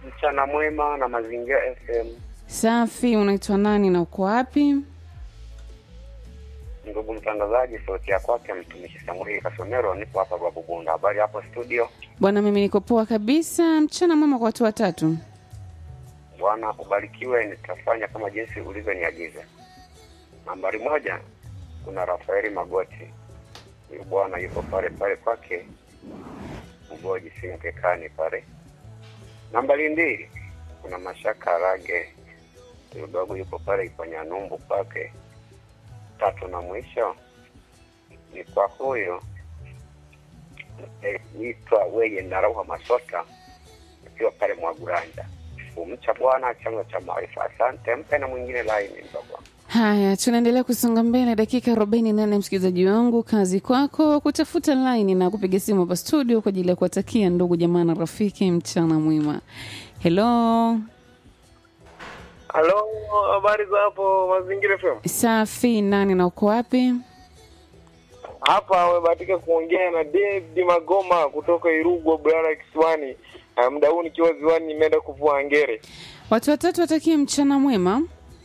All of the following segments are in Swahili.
mchana mwema na mazingira FM. Safi, unaitwa nani na uko wapi? Ndugu mtangazaji, sauti ya kwake mtumishi Samueli Kasomero, nipo hapa Babu Bunda. Habari hapo studio? Bwana, mimi niko poa kabisa. Mchana mwema kwa watu watatu. Bwana ubarikiwe, nitafanya kama jinsi ulivyoniagiza. Nambari moja, kuna Rafaeli Magoti, huyu bwana yuko pale pale kwake Ugoji Sinkekani pale. Nambari mbili, kuna Mashaka Rage, huyu dogo yuko pale Iponyanumbu kwake. Tatu na mwisho ni kwa huyo itwa weye Ndarauha Masota akiwa pale Mwaguranja. Kumcha Bwana chanzo cha maarifa. Asante, mpe na mwingine laini mdogo. Haya, tunaendelea kusonga mbele, dakika arobaini nane. Msikilizaji wangu, kazi kwako kutafuta laini na kupiga simu hapa studio kwa ajili ya kuwatakia ndugu jamaa na rafiki mchana mwema. Hello, Halo, habari za hapo Mazingira FM? safi. Nani na uko wapi? Hapa amebahatika kuongea na David Magoma kutoka Irugwa, Bulala Kisiwani. Uh, muda huu nikiwa ziwani, nimeenda kuvua ngere. Watu watatu watakie mchana mwema.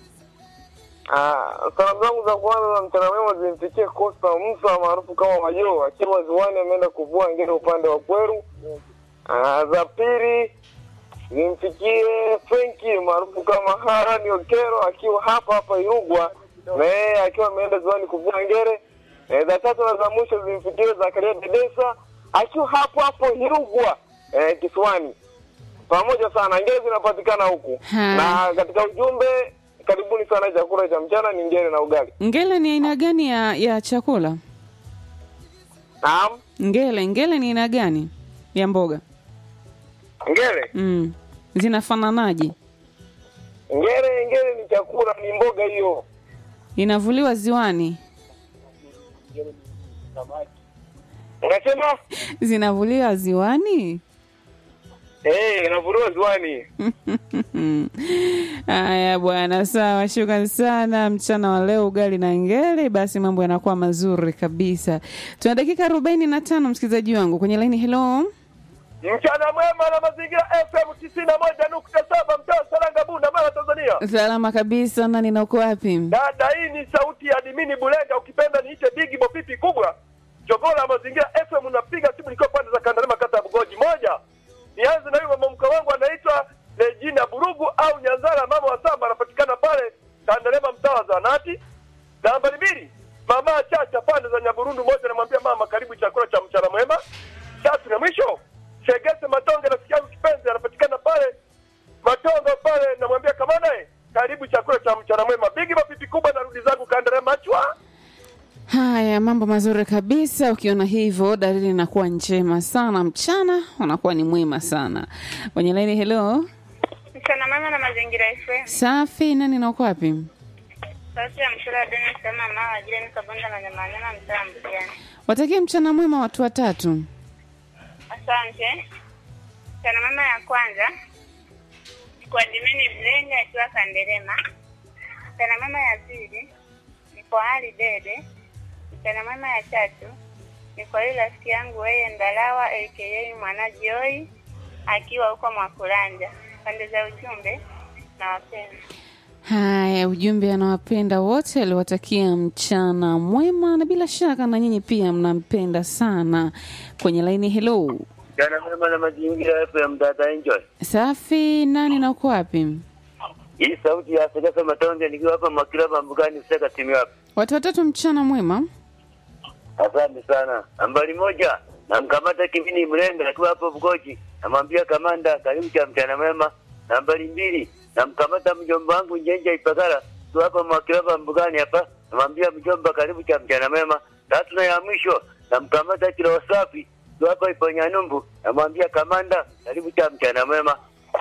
Uh, salamu zangu za kwanza za mchana mwema zimfikie Costa Musa maarufu kama Majo akiwa ziwani, ameenda kuvua ngere upande wa Kweru. Uh, za pili zimfikie Frenki maarufu kama Harani Okero akiwa hapa hapa Irugwa, na yeye akiwa ameenda ziwani kuvua ngere. E, za tatu na za mwisho zimfikie Zakaria Dedesa akiwa hapo hapo Irugwa e, kisiwani. Pamoja sana, ngere zinapatikana huku Ha. na katika ujumbe, karibuni sana. Chakula cha mchana ni ngere na ugali. Ngele ni aina gani ya, ya chakula? Naam, Ngele, ngele ni aina gani ya mboga? ngere Mm. Zinafananaje? ngere ngere ni chakula, ni mboga hiyo. Inavuliwa ziwani? Unasema Zinavuliwa ziwani? eh, inavuliwa ziwani. Haya bwana, sawa, shukrani sana. Mchana wa leo ugali na ngele, basi mambo yanakuwa mazuri kabisa. Tuna dakika arobaini na tano msikilizaji wangu kwenye laini. Hello, Mchana mwema na mazingira FM tisini na moja nukta saba mtaa Saranga Bunda Mara Tanzania. salama kabisa. Nani na uko wapi? Dada, hii ni sauti ya Dimini Bulenga, ukipenda niite Bigi Bopipi kubwa jogoo la mazingira FM. Unapiga simu nikiwa pande za Kandalema, kata ya Bugoji. Moja, nianze na huyo mama mke wangu anaitwa Regina Burugu au Nyanzara, mama wa samba, anapatikana pale Kandalema, mtaa wa Zanati. Nambari mbili, mama Chacha pande za Nyaburundu. Moja, namwambia mama, karibu chakula cha mchana mwema. Tatu na mwisho, Shegese Matonge, rafiki yangu kipenzi, anapatikana pale Matongo pale, namwambia kama naye karibu chakula cha mchana mwema. Bigi mapipi kubwa, narudi zangu Kandalema chwa. Haya, mambo mazuri kabisa. Ukiona hivyo, dalili inakuwa njema sana, mchana unakuwa ni mwema sana. Kwenye laini, hello, Mchana mwema na mazingira FM. safi. Nani na uko wapi? Sauti ya mshura Denis kama mama wa jirani kabonda na nyama nyama mtaa Mbugani. Watakie mchana mwema watu watatu. Asante. Mchana mwema ya kwanza kwa Dimini Mlenga akiwa Kanderema. Mchana mwema ya pili ni kwa Ali Dede. Mchana mwema ya tatu ni kwa yule rafiki yangu weye Ndalawa aka Mwana Joy akiwa huko Mwakulanja. Pande za ujumbe na wapenda. Haya, ujumbe anawapenda wote, aliwatakia mchana mwema, na bila shaka na nyinyi pia mnampenda sana. Kwenye laini, hello, Jana mwema na mazingira FM dada enjoy. safi. Nani na uko wapi? Hii sauti ya Sekesa Matonge nikiwa hapa Makilaba Mbugani seka timu yako. Watu watatu, mchana mwema. Asante sana. Nambari moja namkamata Kimini Mlenga akiwa hapo Bugoji. Namwambia kamanda karibu cha mchana mwema. Nambari mbili namkamata mjomba wangu Njenja Ipagala tu hapa Makilaba Mbugani hapa. Namwambia mjomba karibu cha mchana mwema. Tatu na ya mwisho namkamata Kilo Safi tu hapa Iponyanyumbu. Namwambia kamanda karibu cha mchana mwema.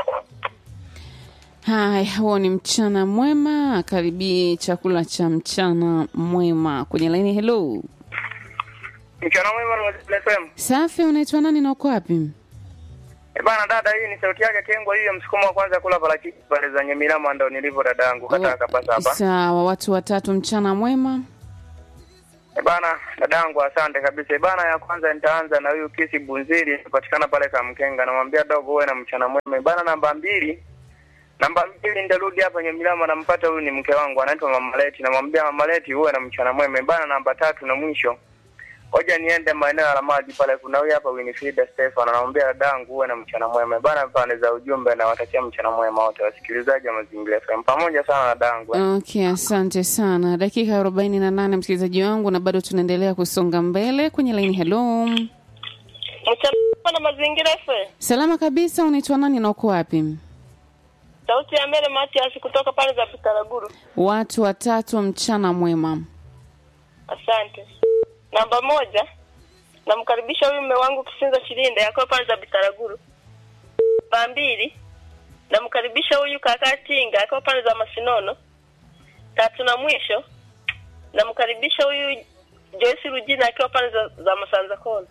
Haya, huo ni mchana mwema, karibie chakula cha mchana mwema. Kwenye laini, hello, Mchana mwema na mazingira FM. safi. Unaitwa nani na uko wapi? Eh, bana dada, hii ni sauti yake Kengwa, hiyo msukumo wa kwanza kula parachichi pale za Nyemirama, ndo nilivyo dadangu, kata kapasa hapa. Sawa, watu watatu, mchana mwema. E bana, dadangu, asante kabisa. E bana, ya kwanza nitaanza na huyu Kisi Bunziri, patikana pale Kamkenga, namwambia dogo, uwe na mchana mwema. E bana, namba mbili namba mbili nitarudi hapa Nyamilama, nampata huyu ni mke wangu anaitwa Mama Leti, namwambia Mama Leti, uwe na mchana mwema. E bana, namba tatu na mwisho Hoja niende maeneo ya maji pale, kuna huyu hapa Winifrida Stefan anamwambia dadangu uwe na mchana mwema bana. Pande za ujumbe na watakia mchana mwema wote wasikilizaji wa Mazingira FM pamoja sana dadangu. Okay, asante sana. Dakika arobaini na nane msikilizaji wangu, na bado tunaendelea kusonga mbele kwenye laini. Hello, Mchana na mazingira FM. salama kabisa. Unaitwa nani na uko wapi? Sauti ya mbele Matias kutoka pale za Bitaraguru. Watu watatu, mchana mwema. Asante. Namba moja, namkaribisha huyu mume wangu Kisinza Shilinde akiwa pale za Bitaraguru. Namba mbili, namkaribisha huyu kaka Tinga akiwa pale za Masinono. Tatu na mwisho, namkaribisha huyu Joyce Rujina akiwa pale za, za Masanza Kona.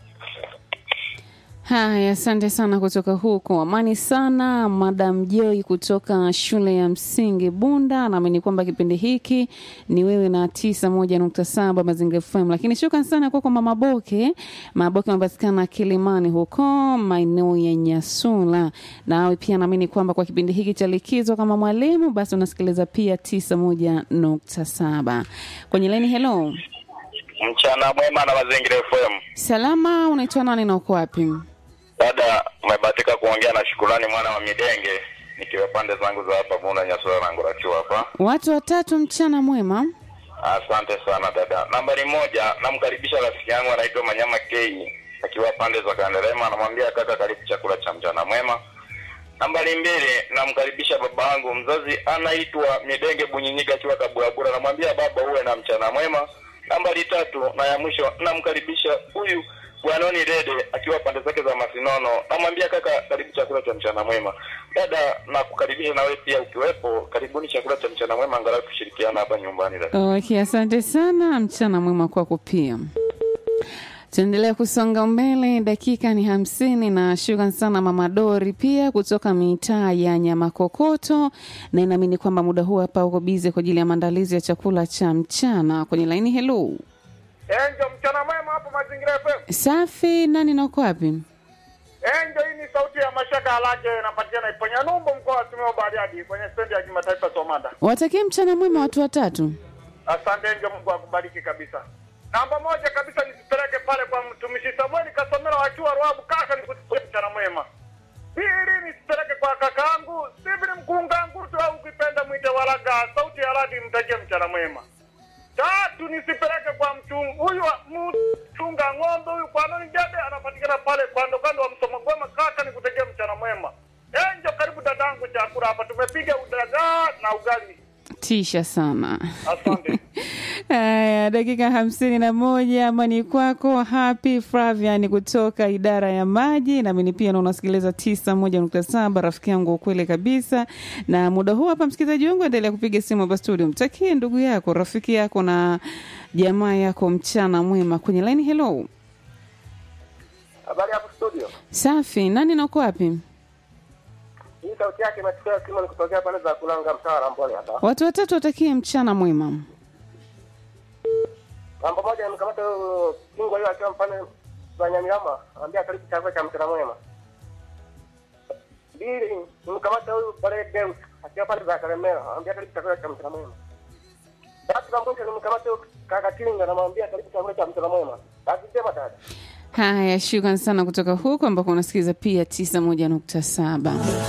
Haya, asante sana kutoka huko. Amani sana, Madam Joy kutoka shule ya msingi Bunda. Naamini kwamba kipindi hiki ni wewe na tisa moja nukta saba Mazingira FM, lakini shukran sana kwako Mama Boke. Mama Boke anapatikana Kilimani huko maeneo ya Nyasula. Nawe pia naamini kwamba kwa kipindi hiki cha likizo kama mwalimu, basi unasikiliza pia tisa moja nukta saba kwenye leni. Hello, Mchana mwema na Mazingira FM. salama, unaitwa nani na uko wapi? Dada, umebahatika kuongea na Shukurani mwana wa Midenge, nikiwa pande zangu za hapa Bunda Nyasura na Ngurachu hapa. Watu watatu, mchana mwema. Asante sana dada. Nambari moja, namkaribisha rafiki yangu anaitwa Manyama K akiwa pande za Kanderema, namwambia kaka, karibu chakula cha mchana mwema. Nambari mbili, namkaribisha baba yangu mzazi anaitwa Midenge Bunyinyika akiwa Kaburabura, namwambia baba, uwe na mchana mwema. Nambari tatu na ya mwisho, namkaribisha huyu Bwanoni Dede akiwa pande zake za Masinono, namwambia kaka, karibu chakula cha mchana mwema. Dada, nakukaribisha na wewe pia ukiwepo, karibuni chakula cha mchana mwema, angalau tushirikiana hapa nyumbani dada. Okay, asante sana, mchana mwema kwako pia. Tuendelea kusonga mbele, dakika ni hamsini na shukran sana Mama Dori pia kutoka mitaa ya Nyamakokoto, na inaamini kwamba muda huu hapa uko bize kwa ajili ya maandalizi ya chakula cha mchana kwenye laini. Hello, Enjo, mchana mwema hapo Mazingira FM. safi, nani na uko wapi? Enjo, hii ni sauti ya Mashaka Alaje, inapatikana Iponya Numbo, mkoa wa Simiyu Bariadi, kwenye stendi ya kimataifa Somanda. Watakie mchana mwema watu watatu. Asante Enjo, Mungu akubariki kabisa. Namba moja kabisa nisipeleke pale kwa mtumishi Samueli Kasomera wakiwa Ruabu, kaka nikusikia mchana mwema. Pili nisipeleke kwa kakaangu Stephen Mkungangutu au ukipenda mwite Walaga, sauti ya radi, mtakie mchana mwema. Tatu nisipeleke kwa mchunga huyu wa- mchunga ng'ombe huyu kwa nani jade anapatikana pale kando kando wa msoma gwema, kaka nikutegea mchana mwema. Enjo, karibu dadangu, chakula hapa tumepiga udagaa na ugali. Tisha sana. Asante. Haya, dakika hamsini na moja amani kwako. Happy Flavian kutoka idara ya maji, nami ni pia na unasikiliza tisa moja nukta saba rafiki yangu ukweli kabisa. Na muda huu hapa, msikilizaji wangu, endelea kupiga simu hapa studio, mtakie ndugu yako, rafiki yako na jamaa yako mchana mwema kwenye line. Hello, Habari hapo studio. safi. Nani na uko wapi? Hii sauti yake imetokea simu ni kutokea pale za kulanga mtaa wa Rambole hapa. Watu watatu watakie mchana mwema. Mambo moja nimkamata huyo kingwa hiyo akiwa mpane za Nyamilama, anambia karibu chakula cha mchana mwema. Mbili nimkamata huyu pale Deus akiwa pale za Karemera, anambia karibu chakula cha mchana mwema. Tatu na mwisho nimkamata huyu kaka Kinga, namwambia karibu chakula cha mchana mwema. Basi sema dada. Haya, shukran sana kutoka huko ambako unasikiliza pia tisa moja nukta saba.